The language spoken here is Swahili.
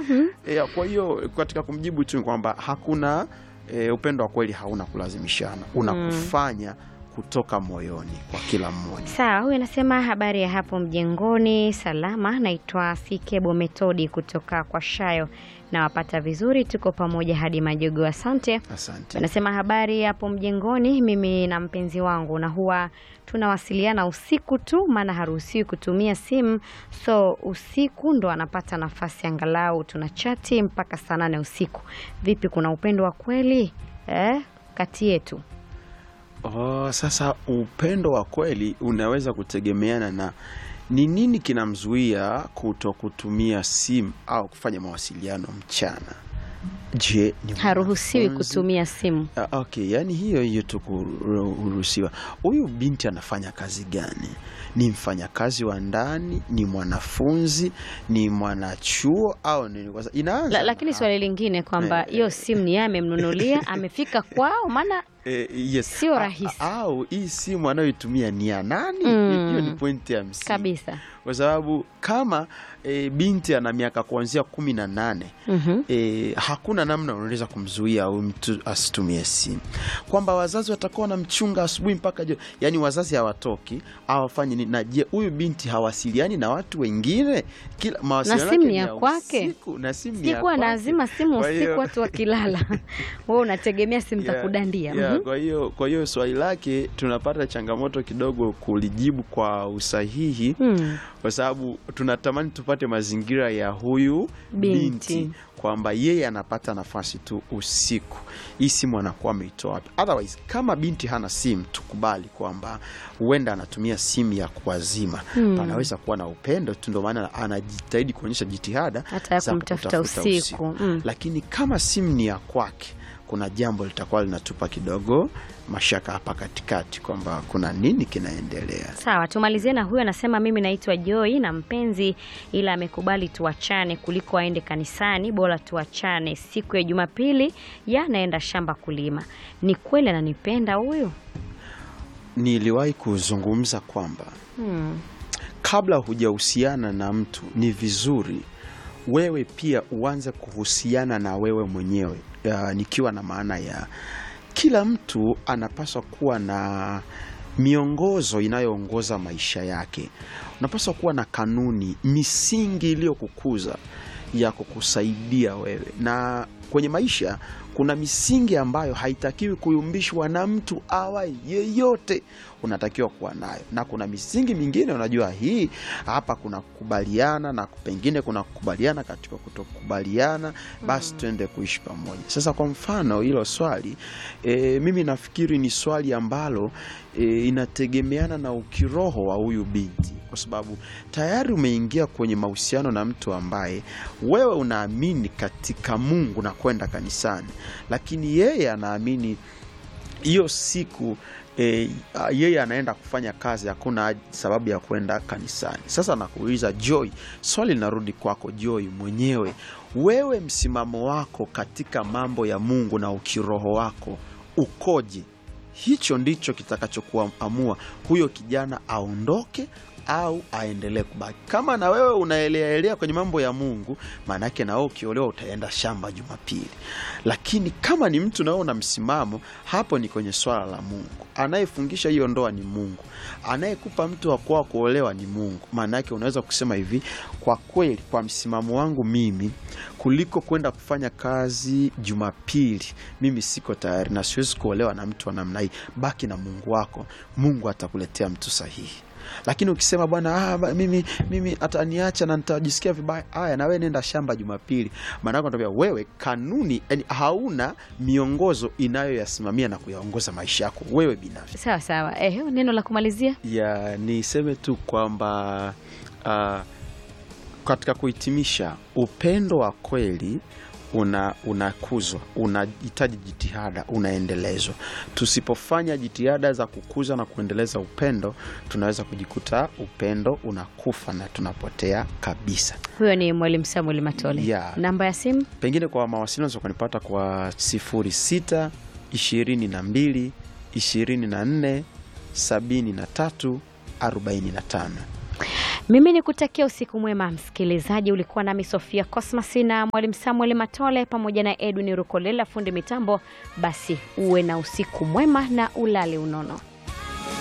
e, kwa hiyo katika kumjibu tu ni kwamba hakuna e, upendo wa kweli hauna kulazimishana, unakufanya kutoka moyoni kwa kila mmoja. Sawa, huyu anasema habari ya hapo mjengoni, salama. Naitwa Fikebo Metodi kutoka kwa Shayo, nawapata vizuri, tuko pamoja hadi majogo. Asante. Asante. Anasema habari hapo mjengoni, mimi na mpenzi wangu na huwa tunawasiliana usiku tu, maana haruhusiwi kutumia simu, so usiku ndo anapata nafasi, angalau tuna chati mpaka saa nane usiku. Vipi, kuna upendo wa kweli eh, kati yetu? Oh, sasa upendo wa kweli unaweza kutegemeana na ni nini kinamzuia kuto kutumia simu au kufanya mawasiliano mchana. Je, ni Haruhusiwi mwanafunzi? kutumia simu. Ah, okay, yani hiyo hiyo tu kuruhusiwa. Huyu binti anafanya kazi gani? Ni mfanyakazi wa ndani? Ni mwanafunzi? Ni mwanachuo au nini? Kwa sababu inaanza La, lakini na- swali lingine kwamba hiyo simu ni yeye amemnunulia, amefika kwao, maana Eh, yes. Sio A- rahisi. a- au hii simu anayoitumia ni ya nani? Mm. Hiyo ni pointi ya msingi kabisa. kwa sababu kama e, binti ana miaka kuanzia kumi na nane Mhm. e, hakuna namna unaweza kumzuia huyu mtu asitumie simu, kwamba wazazi watakuwa wanamchunga asubuhi mpaka jioni, yaani wazazi hawatoki hawafanye nini. Na je, huyu binti hawasiliani na watu wengine? Kila mawasiliano simu yake ni ya kwake. usiku, na simu ni ya Sikuwa kwake. nazima simu Kwa hiyo- usiku watu wakilala. Wewe unategemea simu za Yeah, kudandia. yeah, Mhm. Kwa hiyo kwa hiyo swali lake tunapata changamoto kidogo kulijibu kwa usahihi Hmm. kwa sababu tunatamani tupate mazingira ya huyu Binti. binti, kwamba yeye anapata nafasi tu usiku, hii simu anakuwa ameitoa wapi? Otherwise, kama binti hana simu, tukubali kwamba huenda anatumia simu ya kuwazima. Hmm. Panaweza kuwa na upendo tu, ndio maana anajitahidi kuonyesha jitihada Hata ya za kumtafuta kutafuta usiku. Mm. lakini kama simu ni ya kwake, kuna jambo litakuwa linatupa kidogo mashaka hapa katikati kwamba kuna nini kinaendelea. Sawa, tumalizie na huyu anasema, mimi naitwa Joy na mpenzi, ila amekubali tuachane kuliko aende kanisani, bora tuachane. Siku ya Jumapili ya naenda shamba kulima. Ni kweli ananipenda huyu? Niliwahi kuzungumza kwamba Hmm. kabla hujahusiana na mtu ni vizuri wewe pia uanze kuhusiana na wewe mwenyewe. Ya, nikiwa na maana ya kila mtu anapaswa kuwa na miongozo inayoongoza maisha yake. Unapaswa kuwa na kanuni, misingi iliyokukuza ya kukusaidia wewe, na kwenye maisha kuna misingi ambayo haitakiwi kuyumbishwa na mtu awa yeyote, unatakiwa kuwa nayo, na kuna misingi mingine, unajua hii hapa kuna kukubaliana na pengine kuna kukubaliana katika kutokubaliana, basi tuende kuishi pamoja. Sasa kwa mfano hilo swali e, mimi nafikiri ni swali ambalo e, inategemeana na ukiroho wa huyu binti, kwa sababu tayari umeingia kwenye mahusiano na mtu ambaye wewe unaamini katika Mungu na kwenda kanisani, lakini yeye anaamini hiyo siku e, yeye anaenda kufanya kazi, hakuna sababu ya kwenda kanisani. Sasa nakuuliza Joy, swali linarudi kwako Joy mwenyewe, wewe msimamo wako katika mambo ya Mungu na ukiroho wako ukoje? Hicho ndicho kitakachokuamua huyo kijana aondoke au aendelee kubaki. Kama na wewe unaeleaelea kwenye mambo ya Mungu, maanake na wewe ukiolewa utaenda shamba Jumapili. Lakini kama ni mtu nawe una msimamo, hapo ni kwenye swala la Mungu. Anayefungisha hiyo ndoa ni Mungu, anayekupa mtu wa kwao kuolewa ni Mungu. Maanake unaweza kusema hivi, kwa kweli, kwa msimamo wangu mimi, kuliko kwenda kufanya kazi Jumapili, mimi siko tayari na siwezi kuolewa na mtu wa namna hii. Baki na Mungu wako, Mungu atakuletea mtu sahihi lakini ukisema bwana, ah, ba- mimi mimi ataniacha na nitajisikia vibaya, haya na wewe nenda shamba Jumapili. Maana yake nakwambia wewe, kanuni yani, hauna miongozo inayoyasimamia na kuyaongoza maisha yako wewe binafsi. Sawa sawa. Eh, neno la kumalizia. Ya niseme tu kwamba ah, katika kuhitimisha, upendo wa kweli una unakuzwa, unahitaji jitihada, unaendelezwa. Tusipofanya jitihada za kukuza na kuendeleza upendo, tunaweza kujikuta upendo unakufa na tunapotea kabisa. Huyo ni Mwalimu Samuel Matole. Yeah. Namba ya simu Pengine kwa mawasiliano unaweza kunipata kwa 06 22 24 73 45. Mimi ni kutakia usiku mwema msikilizaji. Ulikuwa nami Sofia Cosmas na mwalimu Samuel Matole pamoja na Edwin Rukolela fundi mitambo. Basi uwe na usiku mwema na ulale unono.